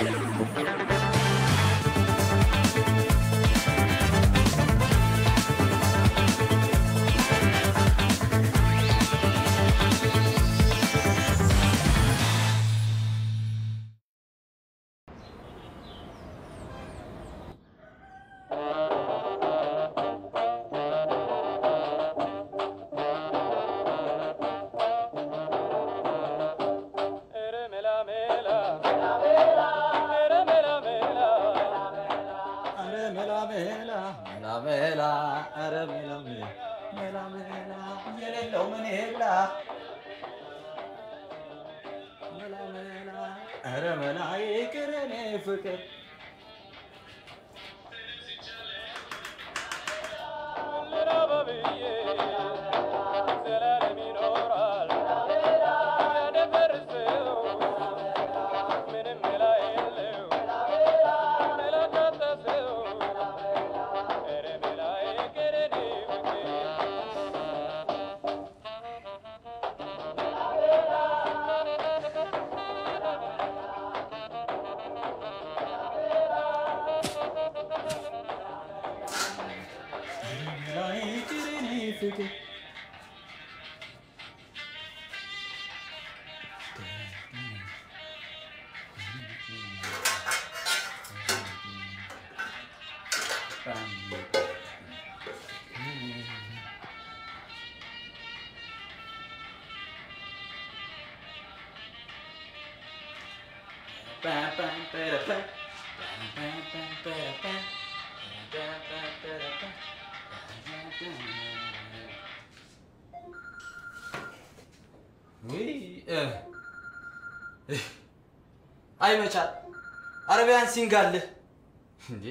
አይ መቻል አረቢያን ሲንጋልህ እንዴ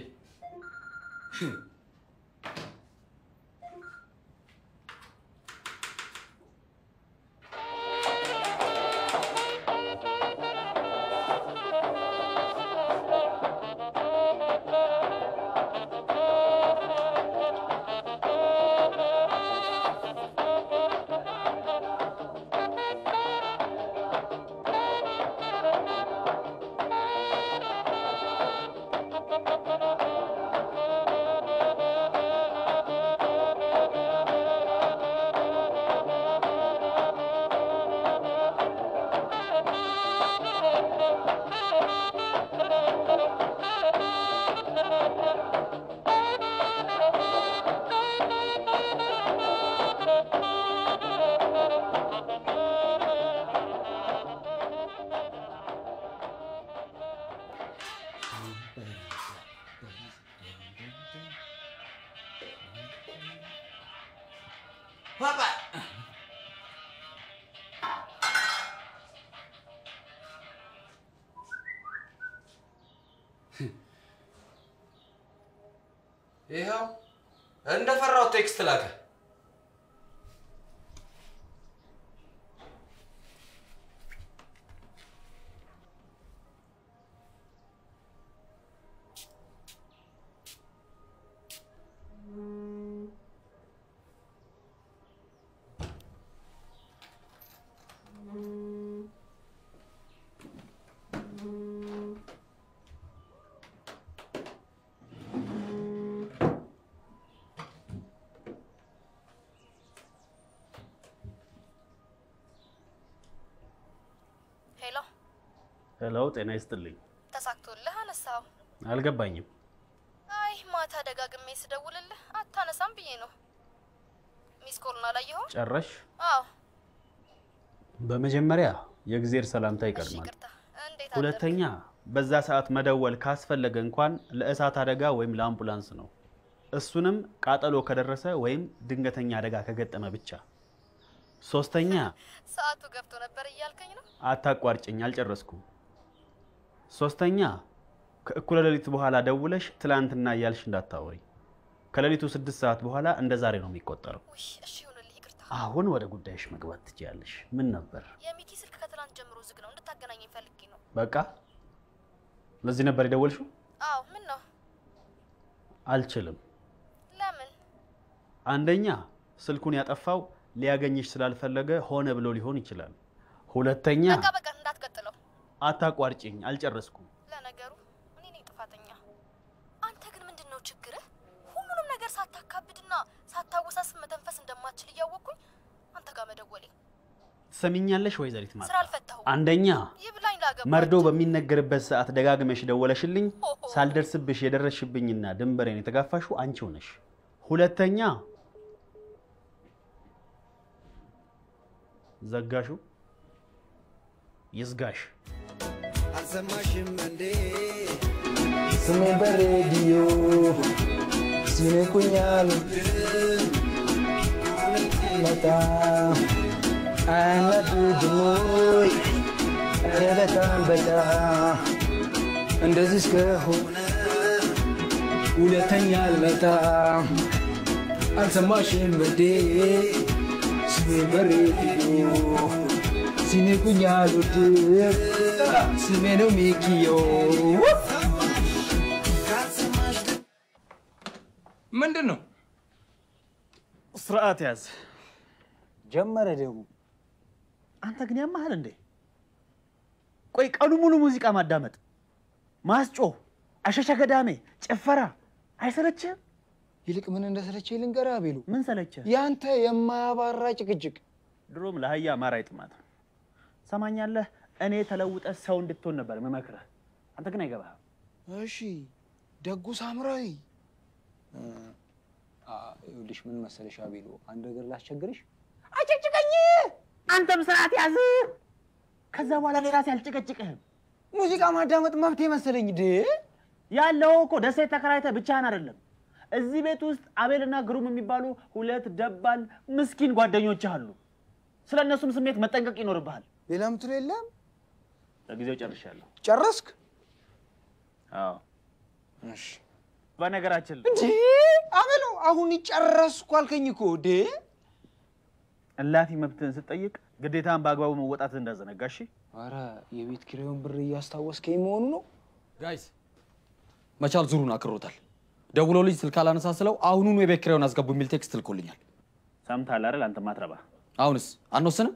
ይኸው እንደፈራው ቴክስት ላከ። ሄሎ፣ ሄሎ፣ ጤና ይስጥልኝ። ተሳክቶልህ አነሳው? አልገባኝም። አይ ማታ ደጋግሜ ስደውልልህ አታነሳም ብዬ ነው። ሚስ ኮልን አላየኸውም? ጨረሽ? አዎ። በመጀመሪያ የእግዜር ሰላምታ እሺ፣ ይቀድማል። ይቅርታ። እንዴት አደርክ? ሁለተኛ በዛ ሰዓት መደወል ካስፈለገ እንኳን ለእሳት አደጋ ወይም ለአምቡላንስ ነው። እሱንም ቃጠሎ ከደረሰ ወይም ድንገተኛ አደጋ ከገጠመ ብቻ። ሶስተኛ ሰዓቱ ገብቶ ነበር እያልከኝ ነው? አታቋርጭኝ፣ አልጨረስኩም። ሶስተኛ ከእኩለ ሌሊት በኋላ ደውለሽ ትላንትና እያልሽ እንዳታወሪ። ከሌሊቱ ስድስት ሰዓት በኋላ እንደ ዛሬ ነው የሚቆጠረው። ውይ፣ እሺ ይሁንልህ፣ ይቅርታ። አሁን ወደ ጉዳይሽ መግባት ትችያለሽ። ምን ነበር? የሚኪ ስልክ ከትላንት ጀምሮ ዝግ ነው። እንድታገናኘኝ ፈልጌ ነው። በቃ ለዚህ ነበር የደወልሽው? አዎ። ምን ነው? አልችልም። ለምን? አንደኛ ስልኩን ያጠፋው ሊያገኝሽ ስላልፈለገ ሆነ ብሎ ሊሆን ይችላል። ሁለተኛ በቃ በቃ፣ እንዳትቀጥለው። አታቋርጭኝ፣ አልጨረስኩም። ለነገሩ እኔ ነኝ ጥፋተኛ። አንተ ግን ምንድን ነው ችግርህ? ሁሉንም ነገር ሳታካብድና ሳታወሳስብ መተንፈስ እንደማትችል እያወቅኩኝ አንተ ጋር መደወሌ ትሰሚኛለሽ ወይዘሪት ስራ ማርታ? አልፈታሁም። አንደኛ ይብላኝ ላገባ መርዶ በሚነገርበት ሰዓት ደጋግመሽ ደወለሽልኝ፣ ሳልደርስብሽ የደረስሽብኝና ድንበሬን የተጋፋሽው አንቺው ነሽ። ሁለተኛ ዘጋሹ ይዝጋሽ። አልሰማሽም እንዴ ስሜን በሬዲዮ ሲንቁኛል በጣም አያናድድም ወይ? ኧረ በጣም በጣም እንደዚህ እስከሆነ ሁለተኛ አልመጣም። አልሰማሽም እንዴ ስሜን በሬዲዮ ሲንቁኛል ውድ ስሜ ነው ሚኪዮ ምንድን ነው? ስርዓት ያዝ። ጀመረ ደግሞ አንተ ግን ያማሃል እንዴ? ቆይ ቀኑ ሙሉ ሙዚቃ ማዳመጥ፣ ማስጮህ፣ አሸሸ ገዳሜ፣ ጭፈራ አይሰለችህም? ይልቅ ምን እንደሰለቸ ልንገርህ አቤሉ። ምን ሰለችህ? ያንተ የማያባራ ጭቅጭቅ ድሮም ለአህያ ማር አይጥማት። ሰማኛለህ? እኔ ተለውጠ ሰው እንድትሆን ነበር የምመክርህ። አንተ ግን አይገባህም። እሺ ደጉ ሳምራዊ ይኸውልሽ ምን መሰለሽ አቤሉ አንድ ነገር ላስቸግርሽ አጨቅጭቀኝ አንተም ስርዓት ያዝ። ከዛ በኋላ እኔ ራሴ አልጨቀጭቅህም። ሙዚቃ ማዳመጥ መብቴ መሰለኝ ድ ያለው እኮ ደሴት ተከራይተህ ብቻህን አይደለም። እዚህ ቤት ውስጥ አቤልና ግሩም የሚባሉ ሁለት ደባል ምስኪን ጓደኞች አሉ። ስለ እነሱም ስሜት መጠንቀቅ ይኖርብሃል። ሌላ ምትሉ የለም ለጊዜው ጨርሻለሁ። ጨረስክ አዎ። እሺ በነገራችን ላይ እንዴ አቤሉ አሁን ጨረስኩ አልከኝ እኮ ድ እላፊ መብትህን ስትጠይቅ ግዴታን በአግባቡ መወጣት እንዳዘነጋ። እሺ ኧረ የቤት ኪራዩን ብር እያስታወስከኝ መሆኑ ነው ጋይስ መቻል ዙሩን አክሮታል። ደውሎ ልጅ ስልክ አላነሳ ስለው አሁኑኑ የቤት ኪራዩን አስገቡ የሚል ቴክስት ልኮልኛል። ሰምተሃል አይደል? አንተ ማትረባ አሁንስ አንወስንም?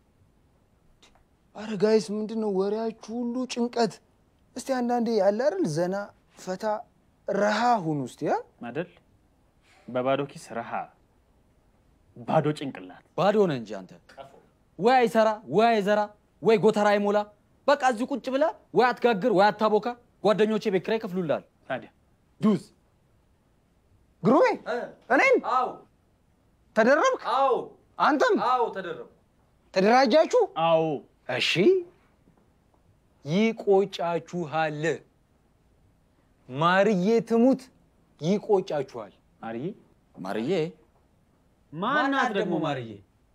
አረ ጋይስ ምንድን ነው ወሬያችሁ ሁሉ ጭንቀት እስቲ አንዳንዴ ያለ አይደል ዘና ፈታ ረሃ ሁኑ እስቲ ያ አይደል? በባዶ ኪስ ረሃ፣ ባዶ ጭንቅላት። ባዶ ሆነ እንጂ አንተ ወይ አይሰራ ወይ አይዘራ ወይ ጎተራ አይሞላ። በቃ እዚሁ ቁጭ ብለህ ወይ አትጋግር ወይ አታቦካ። ጓደኞቼ ቤት ኪራይ ይከፍሉልሃል። ታዲያ ዱዝ ግሩሜ እኔም አዎ ተደረብክ አዎ አንተም አዎ ተደረቡ። ተደራጃችሁ አዎ እሺ ይቆጫችኋል ማርዬ ትሙት ይቆጫችኋል ማርዬ ማርዬ ማናት ደግሞ ማርዬ?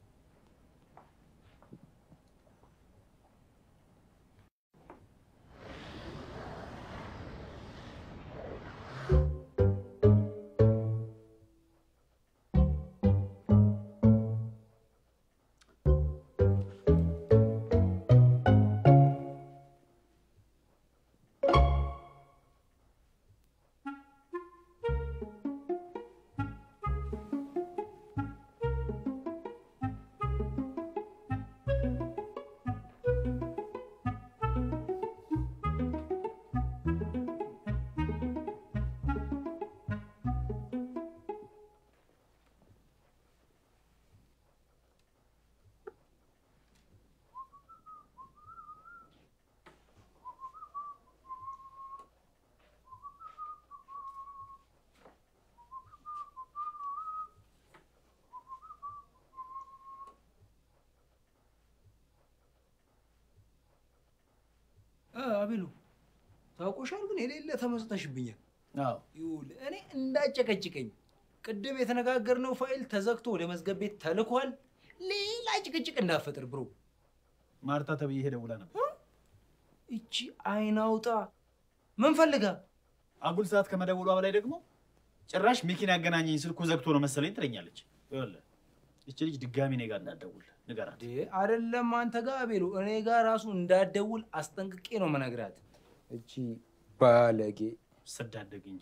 አቤሉ ታውቆሻል ግን የሌለ ተመስጠሽብኛል አዎ ይኸውልህ እኔ እንዳጨቀጭቀኝ ቅድም የተነጋገርነው ፋይል ተዘግቶ ወደ መዝገብ ቤት ተልኳል ሌላ ጭቅጭቅ እንዳፈጥር ብሮ ማርታ ተብዬ ደውላ ነበር። እቺ አይናውጣ ምን ፈልጋ አጉል ሰዓት ከመደወሏ በላይ ደግሞ ጭራሽ ሚኪን ያገናኘኝ ስልኩ ዘግቶ ነው መሰለኝ ትለኛለች። ይኸውልህ ይቺ ልጅ ድጋሚ እኔ ጋር እንዳትደውል ንገራት። አይደለም አንተ ጋር አቤሉ እኔ ጋር ራሱ እንዳትደውል አስጠንቅቄ ነው መነግራት እቺ ባለጌ ስዳደግ እንጂ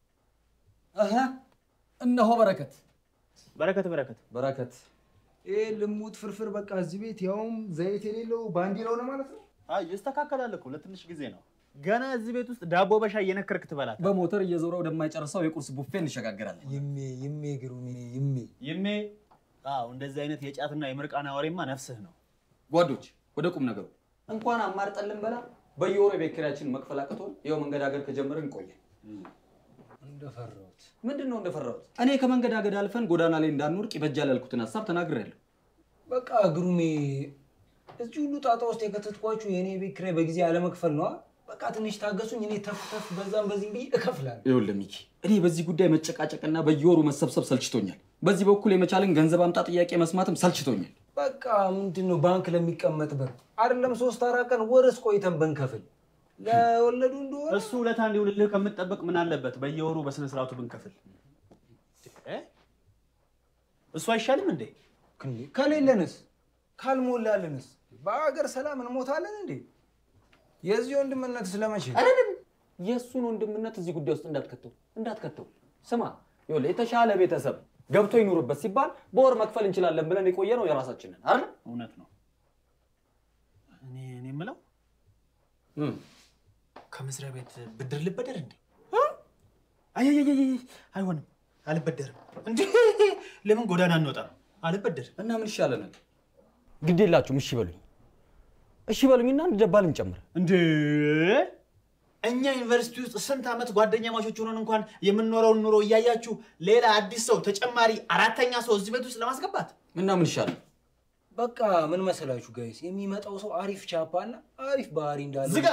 እነሆ በረከት በረከት በረከት በረከት ይህ ልሙት ፍርፍር በቃ እዚህ ቤት ያውም ዘይት የሌለው ባንዲራው ነው ማለት ነው አይ ይስተካከላል እኮ ለትንሽ ጊዜ ነው። ገና እዚህ ቤት ውስጥ ዳቦ በሻይ እየነከርክ ትበላት። በሞተር እየዞረ ወደማይጨርሰው የቁርስ ቡፌ እንሸጋገራለን። ይሜ ይሜ ግሩሜ ይሜ ይሜ አዎ፣ እንደዚህ አይነት የጫትና የምርቃና ወሬማ ነፍስህ ነው። ጓዶች ወደ ቁም ነገሩ እንኳን አማርጠን ልንበላ በየወሩ የቤት ኪራያችንን መክፈል አቅቶን ይኸው መንገዳገድ ከጀመርን ቆየ። እንደፈራሁት ምንድን ነው እንደፈራሁት? እኔ ከመንገዳገድ አልፈን ጎዳና ላይ እንዳንወድቅ ይበጃል ያልኩትን ሀሳብ ተናግሬያለሁ። በቃ ግሩሜ እዚህ ሁሉ ጣጣ ውስጥ የከተትኳችሁ የእኔ ቤት ኪራይ በጊዜ አለመክፈል ነዋ። በቃ ትንሽ ታገሱኝ። እኔ ተፍ ተፍ በዛም በዚህም ብዬ እከፍላለሁ። ይኸውልህ ሚኪ፣ እኔ በዚህ ጉዳይ መጨቃጨቅና በየወሩ መሰብሰብ ሰልችቶኛል። በዚህ በኩል የመቻልን ገንዘብ አምጣ ጥያቄ መስማትም ሰልችቶኛል። በቃ ምንድን ነው ባንክ ለሚቀመጥ ብር አይደለም ሶስት አራት ቀን ወርስ ቆይተን ብንከፍል ለወለዱ እንደሆነ እሱ ውለታ እንዲውልልህ ከምትጠበቅ ምን አለበት በየወሩ በስነ ስርዓቱ ብንከፍል? እ? እሱ አይሻልም እንዴ? እንዴ ከሌለንስ ካልሞላልንስ በአገር ሰላም እንሞታለን እንዴ? የዚህ ወንድምነት ስለመቼ የእሱን ወንድምነት እዚህ ጉዳይ ውስጥ እንዳትከተው እንዳትከተው። ስማ ይኸውልህ የተሻለ ቤተሰብ ገብቶ ይኑርበት ሲባል በወር መክፈል እንችላለን ብለን የቆየ ነው የራሳችንን አይደል? እውነት ነው። እኔ እኔ የምለው እም። ከመስሪያ ቤት ብድር ልበደር እንዴ? አይ አይሆንም፣ አልበደርም። እንዴ ለምን ጎዳና እንወጣም? አልበደርም። እና ምን ይሻለናል? ግድ የላችሁም። እሺ በሉኝ፣ እሺ በሉኝና አንድ ደባል እንጨምር። እንዴ እኛ ዩኒቨርሲቲ ውስጥ ስንት ዓመት ጓደኛ ማቾች ሆነን እንኳን የምንኖረውን ኑሮ እያያችሁ ሌላ አዲስ ሰው ተጨማሪ አራተኛ ሰው እዚህ ቤት ውስጥ ለማስገባት እና ምን ይሻላል? በቃ ምን መሰላችሁ ጋይስ፣ የሚመጣው ሰው አሪፍ ቻፓ እና አሪፍ ባህሪ እንዳለ ዝጋ።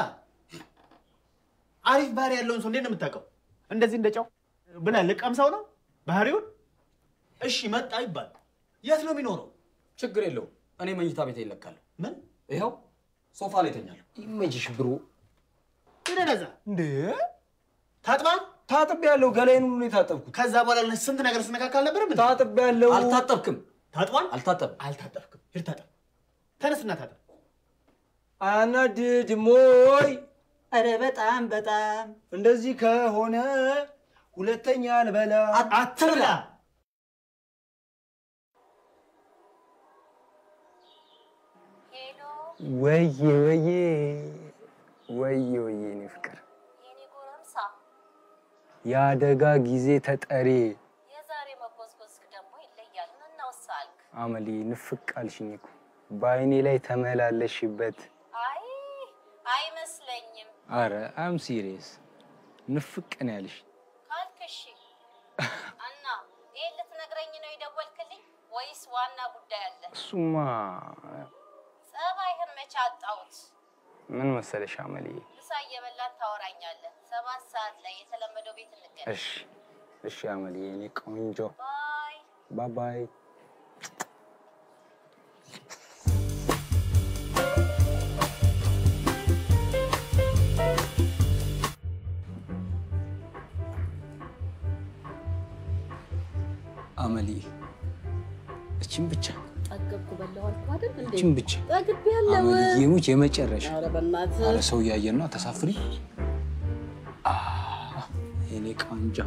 አሪፍ ባህሪ ያለውን ሰው እንዴት ነው የምታውቀው? እንደዚህ እንደ ጨው ብለህ ልቀምሰው ነው ባህሪውን? እሺ መጣ ይባል የት ነው የሚኖረው? ችግር የለውም። እኔ መኝታ ቤት ይለካለሁ። ምን ይኸው ሶፋ ላይ ተኛለሁ። ይመችሽ ብሮ። ይደረዛ እንዴ ታጥባ ታጥብ ያለው ገላይን ሁሉ ነው የታጠብኩት። ከዛ በኋላ ስንት ነገር ስነካካል ነበር። ምን ታጥብ ያለው አልታጠብክም፣ ታጥቧል? አልታጠብም። አልታጠብክም። ሂድ ታጠብ። ተነስና ታጠብ። አናድድ ሞይ ኧረ በጣም በጣም እንደዚህ ከሆነ ሁለተኛ አልበላ። አትብላ። ሄሎ ወዬ ወዬ ወዬ ወዬ እኔ ፍቅር የኔ ጎረምሳ፣ የአደጋ ጊዜ ተጠሪ የዛሬ መጎዝጎዝክ ደግሞ ይለያል። ምን እናውሳልክ? አመሌ ንፍቅ አልሽኝ እኮ በአይኔ ላይ ተመላለሽበት። አይ አይመስለኝም አረ አም ሲሪየስ ንፍቅ ነው ያልሽ። ካልክ እሺ። እና ይሄን ልትነግረኝ ነው የደወልክልኝ ወይስ ዋና ጉዳይ አለ? እሱማ ጸባይህን መቼ አጣሁት? ምን መሰለሽ አመሌ፣ ምሳ እየበላን ታወራኛለህ። ሰባት ሰዓት ላይ የተለመደው ቤት እንገናኝ። እሺ እሺ አመሌ የኔ ቆንጆ ባይ ባባይ አመሌ እችን ብቻ ጠገብኩ በላሁ አልኩ አይደል እንዴ? እችን ብቻ ጠግቤ ያለው አመልዬ ሙች የመጨረሻ ኧረ በእናትህ አረ ሰው እያየን ነው። ተሳፍሪ የኔ ቆንጆ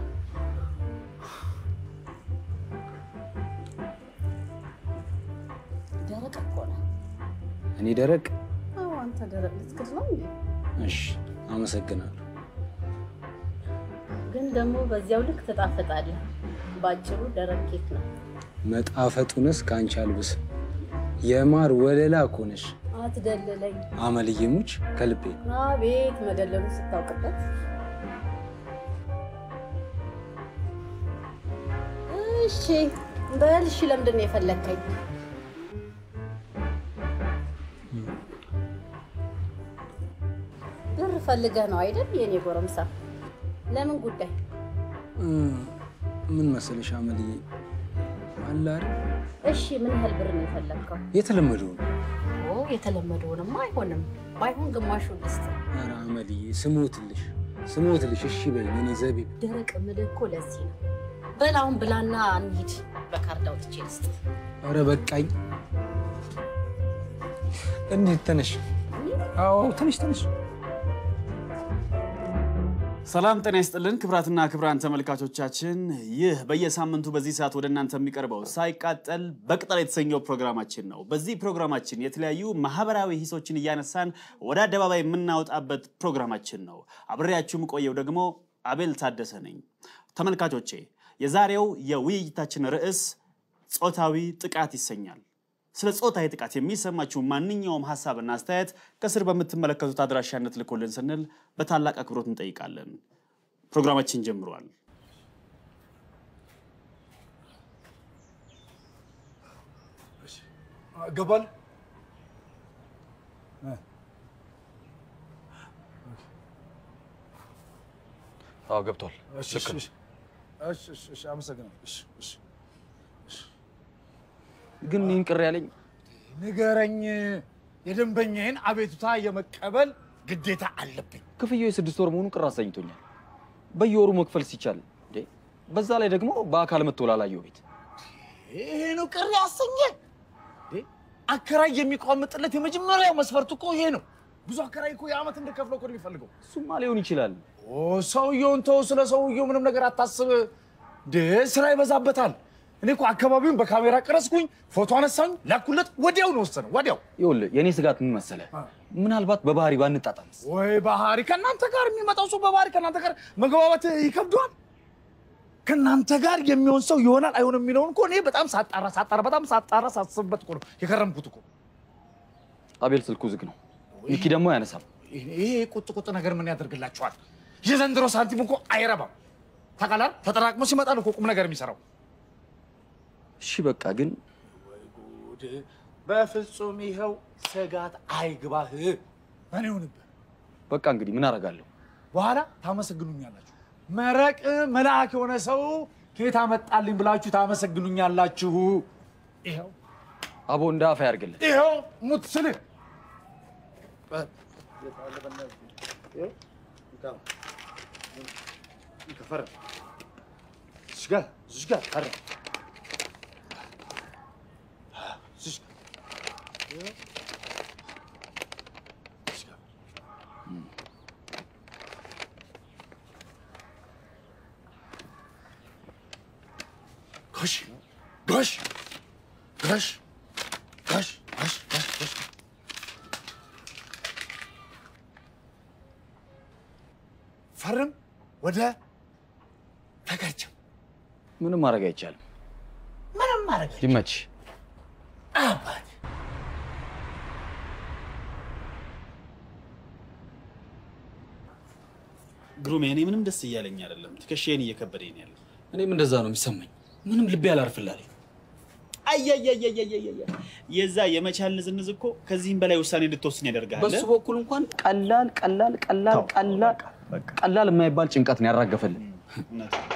ደረቅ እኮ ነው። እኔ ደረቅ። አዎ አንተ ደረቅ ልትክድ ነው እንዴ? እሺ አመሰግናለሁ። ግን ደግሞ በዚያው ልክ ትጣፍጣለህ። ባጭሩ ደረቅ ኬክ ነው። መጣፈጡንስ ከአንቺ አልብስ። የማር ወለላ እኮ ነሽ አትደልለኝ። አመልዬ ሙች ከልቤ አቤት መደለሉ ስታውቅበት። እሺ በል እሺ፣ ለምንድን ነው የፈለግከኝ? ብር ፈልገህ ነው አይደል የኔ ጎረምሳ? ለምን ጉዳይ? እ፣ ምን መሰለሽ አመልዬ አለ አይደል እሺ ምን ያህል ብር ነው የፈለግከው? የተለመደው ነው። ኦ የተለመደውንማ አይሆንም። ባይሆን ግማሹን ልስጥ። ኧረ አመልዬ ስሞትልሽ ስሞትልሽ እሺ በይኝ። እኔ ዘቢብ ደረቅ ምልህ እኮ ለዚህ ነው። በል አሁን ብላና እንሂድ። በካርድ አውጥቼ ልስጥ። ኧረ በቃኝ። እንዴት ተነሽ? አዎ ተነሽ ተነሽ። ሰላም ጤና ይስጥልን ክብራትና ክብራን ተመልካቾቻችን፣ ይህ በየሳምንቱ በዚህ ሰዓት ወደ እናንተ የሚቀርበው ሳይቃጠል በቅጠል የተሰኘው ፕሮግራማችን ነው። በዚህ ፕሮግራማችን የተለያዩ ማህበራዊ ሂሶችን እያነሳን ወደ አደባባይ የምናወጣበት ፕሮግራማችን ነው። አብሬያችሁ የምቆየው ደግሞ አቤል ታደሰ ነኝ። ተመልካቾቼ የዛሬው የውይይታችን ርዕስ ጾታዊ ጥቃት ይሰኛል። ስለ ጾታዊ ጥቃት የሚሰማችሁ ማንኛውም ሀሳብና አስተያየት ከስር በምትመለከቱት አድራሻነት ልኮልን ስንል በታላቅ አክብሮት እንጠይቃለን። ፕሮግራማችን ጀምሯል። ገባል አዎ ገብቷል። ልክ ነው። አመሰግናለሁ። እሺ፣ እሺ። ግን ይህን ቅር ያለኝ ንገረኝ። የደንበኛዬን አቤቱታ የመቀበል ግዴታ አለብኝ። ክፍያው የስድስት ወር መሆኑ ቅር አሰኝቶኛል። በየወሩ መክፈል ሲቻል እንዴ! በዛ ላይ ደግሞ በአካል መጥቶ ላላየው ቤት ይሄ ነው ቅር ያሰኘ። አከራይ የሚቋምጥለት የመጀመሪያው መስፈርቱ እኮ ይሄ ነው። ብዙ አከራይ እኮ የዓመት እንድከፍለው እኮ ነው የሚፈልገው። እሱማ ሊሆን ይችላል። ኦ ሰውየውን ተው፣ ስለ ሰውየው ምንም ነገር አታስብ። ደ ስራ ይበዛበታል። እኔ እኮ አካባቢውን በካሜራ ቀረጽኩኝ፣ ፎቶ አነሳኝ፣ ላኩለት። ወዲያው ነው ወሰነ። ወዲያው ይኸውልህ የእኔ ስጋት ምን መሰለህ? ምናልባት በባህሪ ባንጣጣምስ? ወይ ባህሪ ከእናንተ ጋር የሚመጣው ሰው በባህሪ ከእናንተ ጋር መግባባት ይከብደዋል። ከእናንተ ጋር የሚሆን ሰው ይሆናል አይሆንም የሚለውን እኮ እኔ በጣም ሳጣራ ሳጣራ በጣም ሳጣራ ሳስብበት እኮ ነው የከረምኩት እኮ። አቤል ስልኩ ዝግ ነው። ሚኪ ደግሞ አያነሳም። ይሄ ቁጥ ቁጥ ነገር ምን ያደርግላችኋል? የዘንድሮ ሳንቲም እኮ አይረባም። ታውቃለህ፣ ተጠራቅሞ ሲመጣ ነው እኮ ቁም ነገር የሚሰራው። እሺ በቃ ግን ጉድ! በፍጹም ይኸው ስጋት አይግባህ። እኔ ሆንብህ በቃ እንግዲህ ምን አደርጋለሁ? በኋላ ታመሰግኑኛላችሁ። መረቅ መልአክ የሆነ ሰው ከየት አመጣልኝ ብላችሁ ታመሰግኑኛላችሁ። ይኸው አቦ እንደ አፍ ያርግልን። ይኸው ሙት ስልህ ጎሽ ጎሽ ጎሽ ጎሽ ጎሽ ጎሽ ጎሽ ፈርም ወደ ተገርችም ምንም ማድረግ አይቻልም። ምንም ማድረግ ይመች። አባት ግሩሜ፣ እኔ ምንም ደስ እያለኝ አይደለም። ትከሻዬን እየከበደኝ ነው ያለው። እኔም እንደዛ ነው የሚሰማኝ። ምንም ልቤ አላርፍላለኝ። አያያያያያያ የዛ የመቻል ንዝንዝ እኮ ከዚህም በላይ ውሳኔ እንድትወስን ያደርጋል። በሱ በኩል እንኳን ቀላል ቀላል ቀላል ተው፣ ቀላል በቃ። ቀላል የማይባል ጭንቀት ነው ያራገፈልን። እውነት ነው።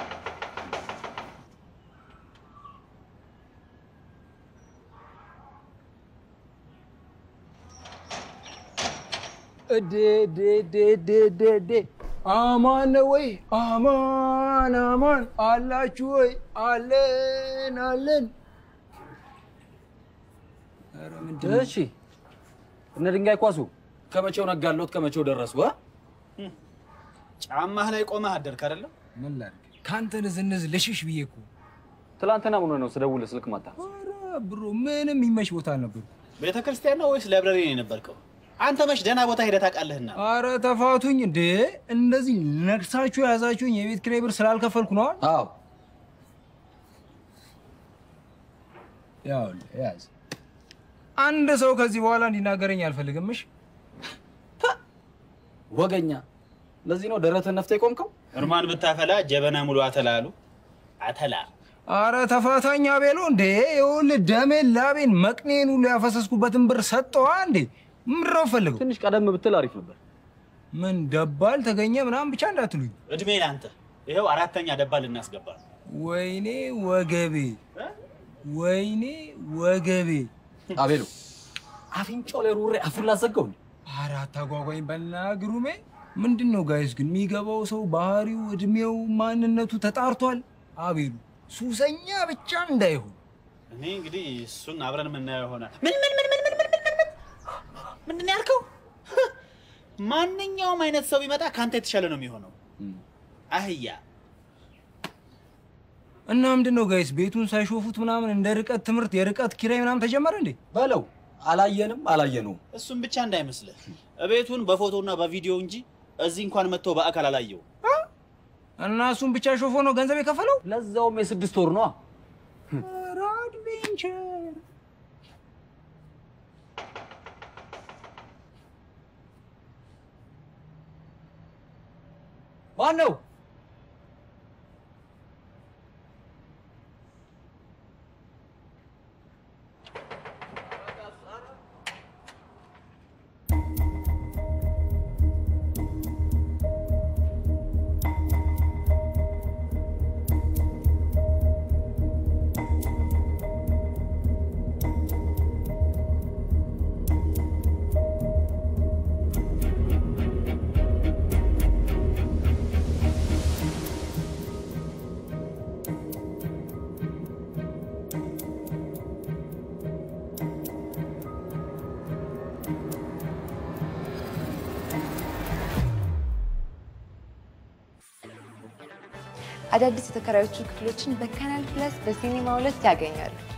ዴዴዴዴዴዴ አማን ነው ወይ? አማን አማን አላችሁ ወይ? አለን አለን። ኧረ ምንድን ነው? እሺ እነ ድንጋይ ኳሱ ከመቼው ነጋሎት ከመቼው ደረሱ? እ? ጫማህ ላይ ቆመህ አደርክ አይደለም? ምን ላድርግ? ከአንተ ንዝንዝ ልሽሽ ብዬ እኮ። ትላንትና ምን ሆነህ ነው ስደውልህ ስልክ ማታ? ኧረ ብሮ ምንም የሚመች ቦታ አልነበርኩም። ቤተ ክርስቲያን ነው ወይስ ላይብረሪ ነው የነበርከው? አንተ መች ደህና ቦታ ሄደህ ታውቃለህና? አረ ተፋቱኝ እንዴ! እንደዚህ ነግሳችሁ የያዛችሁኝ የቤት ኪራይ ብር ስላልከፈልኩ ነዋ። አዎ ያው ያዝ። አንድ ሰው ከዚህ በኋላ እንዲናገረኝ አልፈልግም። እሺ ወገኛ። ለዚህ ነው ደረትህን ነፍተህ የቆምከው? እርማን ብታፈላ ጀበና ሙሉ አተላ አሉ። አተላ አረ ተፋታኝ አቤሎ እንዴ! ይኸውልህ ደሜን፣ ላቤን፣ መቅኔን ሁሉ ያፈሰስኩበትን ብር ሰጠዋ እንዴ! ምንድነው ፈልገው? ትንሽ ቀደም ብትል አሪፍ ነበር። ምን ደባል ተገኘ ምናምን ብቻ እንዳትሉኝ። እድሜ ለአንተ። ይኸው አራተኛ ደባል ልናስገባ ነው። ወይኔ ወገቤ፣ ወይኔ ወገቤ። አቤሉ አፍንጫው ላይ ሩሬ አፉን ላዘጋው እንዴ? አረ አታጓጓኝ በልና ግሩሜ። ምንድን ነው ጋይስ ግን የሚገባው ሰው ባህሪው፣ እድሜው፣ ማንነቱ ተጣርቷል። አቤሉ ሱሰኛ ብቻ እንዳይሆን እኔ እንግዲህ እሱን አብረን የምናየው ይሆናል። ምን ምን ምን ምን ምን ምን ምን ምን ምንድን ነው ያልከው? ማንኛውም አይነት ሰው ቢመጣ ከአንተ የተሻለ ነው የሚሆነው። አህያ እና ምንድን ነው ጋይስ ቤቱን ሳይሾፉት ምናምን እንደ ርቀት ትምህርት የርቀት ኪራይ ምናምን ተጀመረ እንዴ? በለው አላየንም አላየነውም። እሱም ብቻ እንዳይመስልህ ቤቱን በፎቶና በቪዲዮ እንጂ እዚህ እንኳን መጥቶ በአካል አላየው። እና እሱን ብቻ ሾፎ ነው ገንዘብ የከፈለው? ለዛውም የስድስት ወር ነዋ። ኧረ አድቬንቸር ማን ነው? አዳዲስ የተከራዮቹ ክፍሎችን በካናል ፕላስ በሲኒማ ሁለት ያገኛሉ።